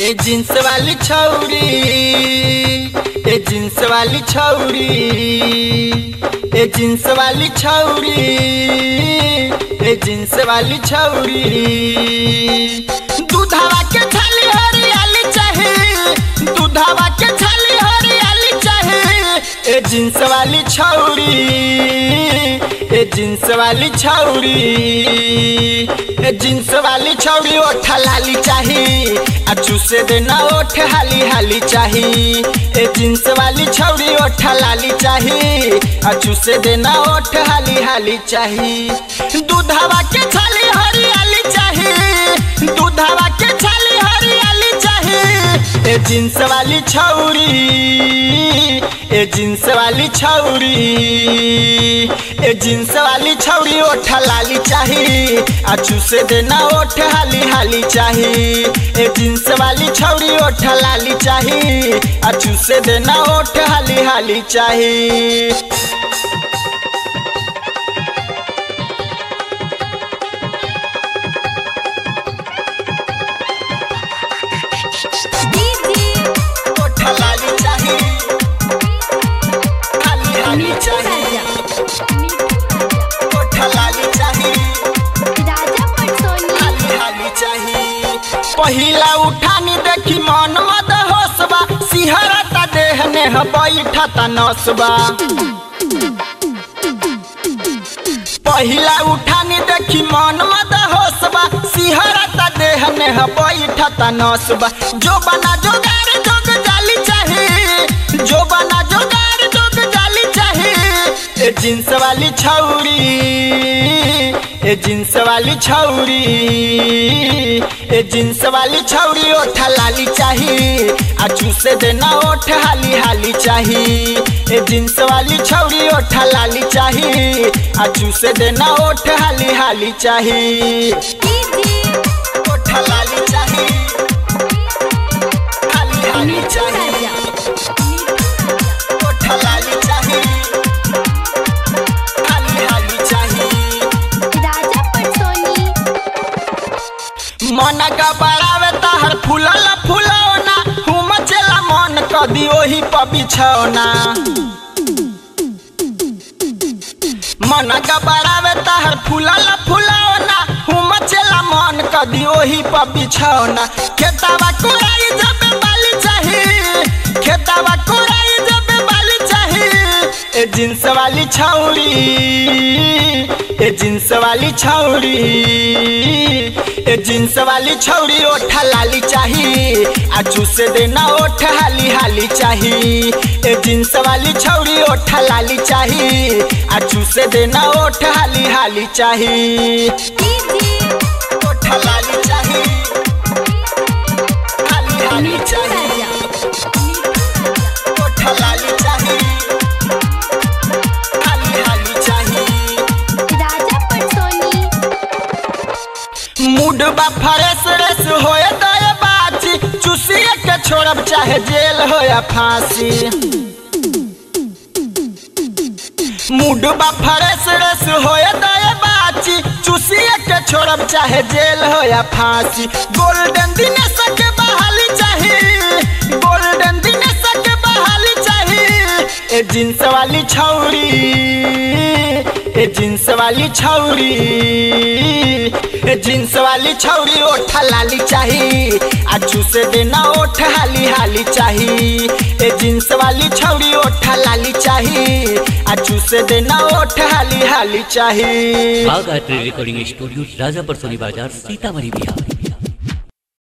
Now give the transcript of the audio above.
ए jeans वाली छौरी ए jeans वाली छौरी ए जींस वाली छौरी ए जींस वाली छौरी दूधावा के छाली हरियाली चाहे दूधावा के छाली हरियाली चाहे ए जींस वाली छौरी ए जींस वाली छौरी ए जींस वाली छौरी ओठ लाली चाही आ चूसे देना ओठ हाली हाली चाही ए जींस वाली छौरी ओठ लाली चाही आ चूसे देना ओठ हाली हाली चाही दूधावा के छाली हरियाली चाही दूधावा के छाली हरियाली चाही ए जींस वाली छौरी ए जींस वाली छौरी ए जींस वाली छौरी ओठ लाली चाही आ चूसे देना ओठ हाली हाली चाही ए जींस वाली छौरी ओठ लाली चाही आ चूसे देना ओठ हाली हाली चाही ओठ लाली चाही हाली हाली चाही ओठ लाली चाही हाली हाली चाही पहिला उठानी देखी मन मद होसबा सिहरता देह ने बैठता नसबा पहिला उठानी देखी मन मद होसबा सिहरता देह ने बैठता नसबा जो बना जोगार जोग जाली चाही जो बना जोगार जोग जाली चाही ए जींस वाली छौरी ए जींस वाली छौरी ए जींस वाली छौरी ओठ लाली चाही आ चूसे देना ओठ हाली हाली चाही ए जींस वाली छौरी ओठ लाली चाही आ चूसे देना ओठ हाली हाली चाही ओठ लाली चाही हाली हाली चाही ओठ लाली चाही हाली हाली चाही मन का बड़ावे तहर फूलल फुलौना हुम चला मन कदी ओही पर बिछौना मन का बड़ावे तहर फूलल फुलौना हुम चला मन कदी ओही पर बिछौना खेतावा कोराई जब बाली चाही खेतावा कोराई जब बाली चाही ए जींस वाली छौरी ए जींस वाली छौरी ए जींस वाली छौरी ओठ लाली चाही आ चूसे देना ओठ हाली हाली चाही ए जींस वाली छौरी ओठ लाली चाही आ चूसे देना ओठ हाली हाली चाही ओठ लाली चाही हाली हाली चाही ओठ लाली चाही हाली हाली चाही मूड बा फ्रेश रेस होए दया बाची चूसिए के छोड़ब चाहे जेल हो या फांसी मूड बा फ्रेश रेस होए दया बाची चूसिए के छोड़ब चाहे जेल हो या फांसी गोल्डन दिनेश के बहाली चाही गोल्डन दिनेश के बहाली चाही ए जींस वाली छौरी ए जींस वाली छौरी ए जींस वाली छौरी ओठ लाली चाही आ चूसे देना ओठ हाली हाली चाही ए जींस वाली छौरी ओठ लाली चाही आ चूसे देना ओठ हाली हाली चाही बाग आर्ट रिकॉर्डिंग स्टूडियो राजापर सोनी बाजार सीतामढ़ी बिहार